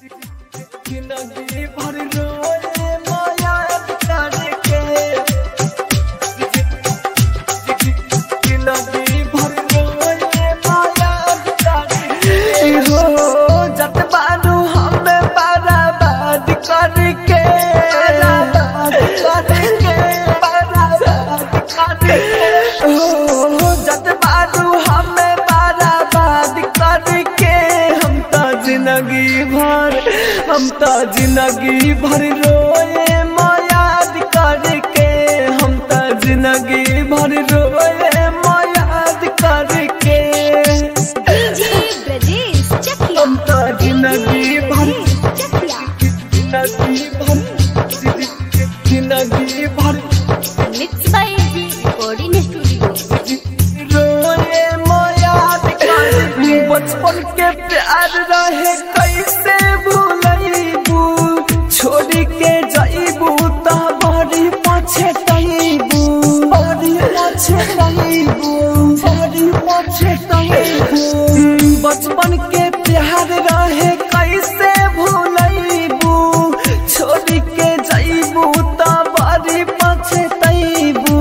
जिंदगी भर रोए माया करके जिंदगी भर रोए माया करके हो जत बारू हमें बर्बाद करके बर्बाद करके बर्बाद करके हो जत बारू हमें बर्बाद करके हम तो जिंदगी भर हम तो जिंदगी भर रोए मायाद करके हम तो जिंदगी भर रोए मायाद करके डीजे ब्रजेश चकिया हम तो जिंदगी भर चकिया जिंदगी भर जिंदगी भर mix by G recording studio रोए मायाद करके बचपन के प्यार रहे कैसे भूलैबू छोड़ के जाइबू त बड़ी पछतैबू बड़ी पछतैबू बड़ी पछतैबू बचपन के प्यार रहे कैसे भूलैबू छोड़ के जाइबू त बड़ी पछतैबू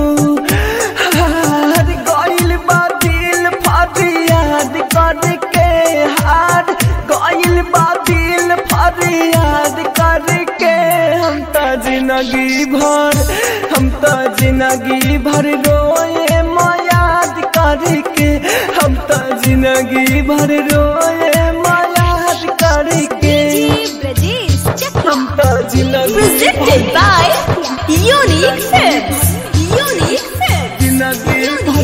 हार गइल बा दिल फरियाद करके हार गइल बा दिल फरियाद करके हम तो जिंदगी भर हम तो जिंदगी भर रोए मायाद करके हम तो जिंदगी भर रोए मायाद करके डीजे ब्रजेश चकिया हम तो जिंदगी presented by Unique Films. Unique Films. जिंदगी भर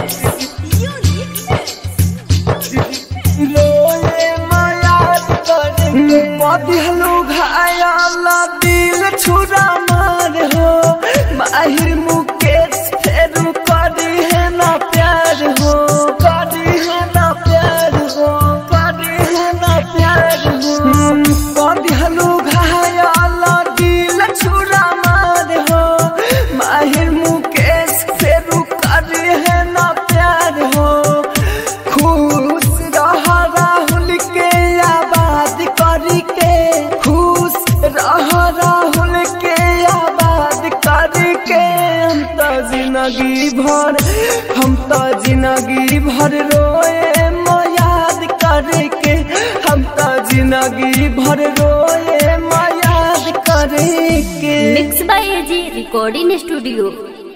Unique Films. रोए मायाद करके बदलू घायल दिल छुरा मार हो माहिर मुकेश फेरू करी है ना प्यार हो करी है ना प्यार हो करी है ना प्यार हो बदलू घायल दिल छुरा मार हो माहिर मुकेश फेरू करी है ना प्यार हो खुश रह राहुल के आबाद करके खुश रह राहुल के आबाद करके हम तो जिंदगी भर हम तो जिंदगी भर रोए मायाद करके हम तो जिंदगी भर रोए मायाद करके Mixed by AG Recording Studio.